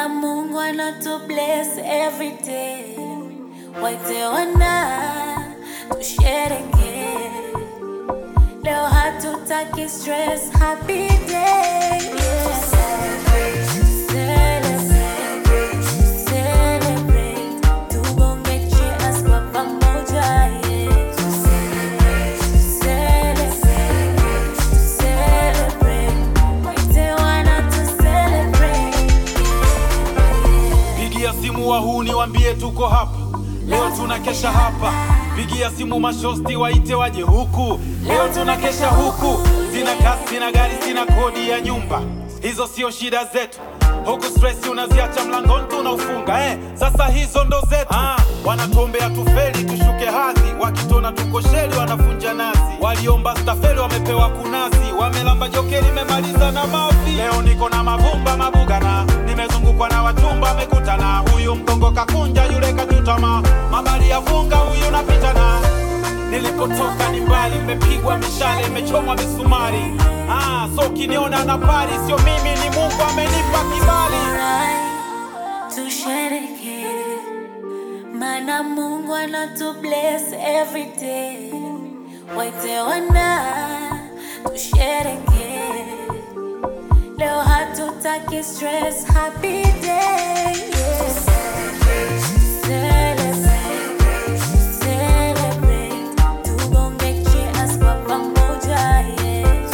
Mana Mungu anatu bless every day. Waite wana tushereke. Leo hatutaki stress, happy day. Yeah. Celebrate, celebrate. Tubonge cheers kwa pamoja, yeah. Celebrate, celebrate. Waite wana tu celebrate, yeah. Pigia simu wahuni wambie tuko hapa leo, tunakesha hapa. Pigia simu mashosti waite waje huku leo, tunakesha huku. Sina kasi, sina gari, sina kodi ya nyumba, hizo sio shida zetu. Huku stress unaziacha mlangoni tunaufunga eh. Sasa hizo ndo zetu ah, wanatuombea tufeli tushuke hadhi, wakitona tuko sheli wanafunja nazi. Waliomba stafeli wamepewa kunasi, wamelamba jokeli memaliza na mavi. Leo niko na mavumba mabugana, nimezungukwa na wachumba wamekutana. Huyu mgongo kakunja, yule kachutama, mabali ya funga, huyu napitana Nilipotoka ni mbali, nimepigwa mishale, imechomwa misumari. Ah, so ukiniona na pari, sio mimi, ni Mungu amenipa kibali. Alright, tushereke mana Mungu anatu bless every day. Waite wana tushereke, leo hatutaki stress, happy day. Yeah. Celebrate, celebrate. Tubonge cheers kwa pamoja, yeah.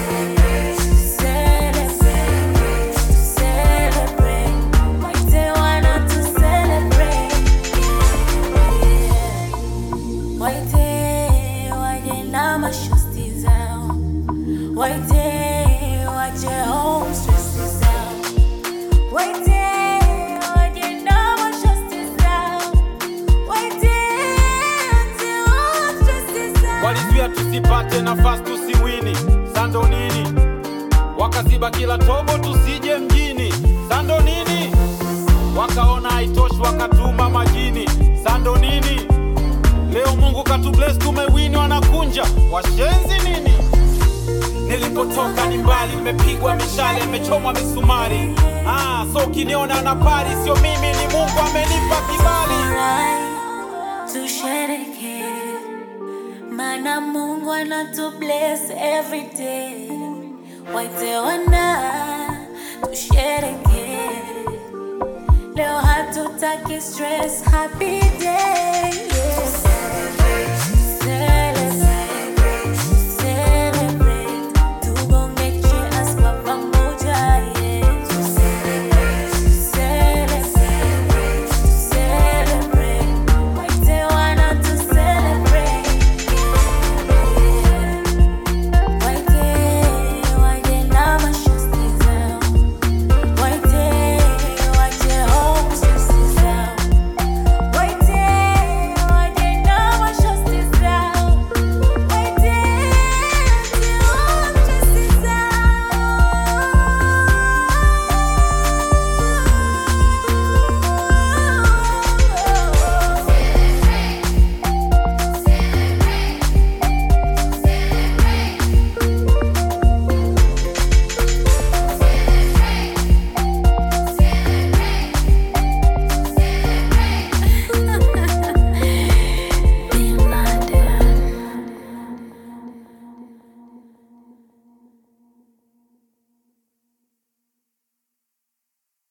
Celebrate, celebrate. Waite wana tu celebrate, yeah. Waite waje na mashosti zao, waite waje home stress zao, waite waje na mashosti zao, waite waje home stress zao. Walizuia tusipate nafasi, tusiwini sando nini, wakaziba kila tobo tusije mjini sando nini, wakaona haitoshi wakatuma majini sando nini. Leo Mungu katubless, tumewini, wanakunja washenzi nini. Nilipotoka ni mbali, nimepigwa mishale, imechomwa misumari. Ah, so ukiniona na pari, sio mimi, ni Mungu amenipa kibali. Alright, tushereke mana Mungu anatu bless every day. Waite wana tushereke, leo hatutaki stress, happy day. Yeah.